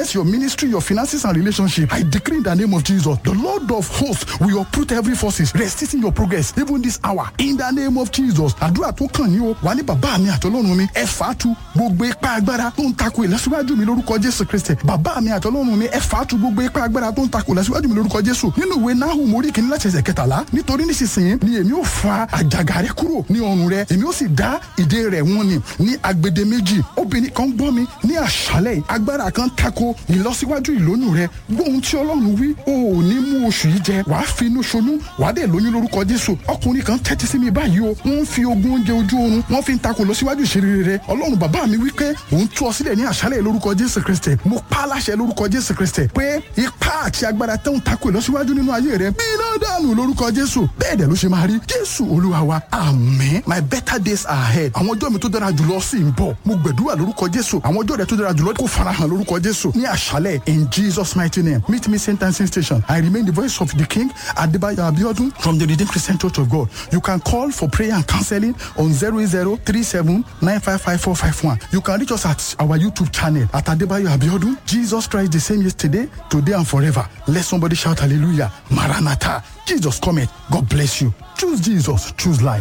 business, your ministry, your finances and relationship. I decree in the name of Jesus, the Lord of hosts will uproot every forces resisting your progress even this hour. In the name of Jesus, àdúrà tó kàn ní o, wà ní bàbá mi àtọlọ́run mi, ẹ fàátù gbogbo ipá agbára tó ń takò ìlọsíwájú mi lórúkọ Jésù Kristi. Bàbá mi àtọlọ́run mi, ẹ fàátù gbogbo ipá agbára tó ń takò ìlọsíwájú mi lórúkọ Jésù. Nínú ìwé Nahum orí kìíní láti ẹsẹ̀ kẹtàlá, nítorí nísinsìnyí ni èmi ò fa àjàgà rẹ kúrò ní ọrùn rẹ, èmi ó sì dá ìdè rẹ̀ wọ́n ni ní agbede méjì. Obìnrin kan gbọ́ mi ní àṣálẹ̀ yìí, agbára kan tako ìlọsíwájú ìlóyún rẹ. Gbóhun tí Ọlọ́run wí, o ò ní mú oṣù yìí jẹ, wàá fi inú ṣoyún, wàá dẹ̀ lóyún lórúkọ Jésù. Ọkùnrin kan tẹ́tí sí mi báyìí o, wọ́n ń fi ogun oúnjẹ ojú oorun, wọ́n fi ń takò lọ síwájú ìṣeré rẹ. Ọlọ́run bàbá mi wí pé òun tú ọ sílẹ̀ ní àṣálẹ̀ lórúkọ Jésù Kristi. Mo pa á láṣẹ lórúkọ Jésù Kristi pé ipá àti agbára tó ń takò ìlọsíwájú nínú ayé rẹ. Bí iná dànù lórúkọ Jésù. Bẹ́ẹ̀ dẹ̀ ló ṣe máa rí. Jésù Olúwa wa, àmín. My better days are ahead. Àwọn ọjọ́ mi tó dára jùlọ sì ń bọ̀. Mo gbẹ̀dúrà lórúkọ Jésù. Àwọn ọjọ́ rẹ tó dára jùlọ kò farahàn lórúkọ Jésù. Ní àṣálẹ̀ in Jesus mighty name. Meet me St. Anselm Station. I remain the voice of the King Adebayo Abiodun from the Redeemed Christian Church of God. You can call for prayer and counseling on 0037955451. You can reach us at our YouTube channel at Adebayo Abiodun. Jesus Christ the same yesterday, today and forever. Let somebody shout hallelujah. Maranatha. Jesus cometh. God bless you. Choose Jesus. Choose life.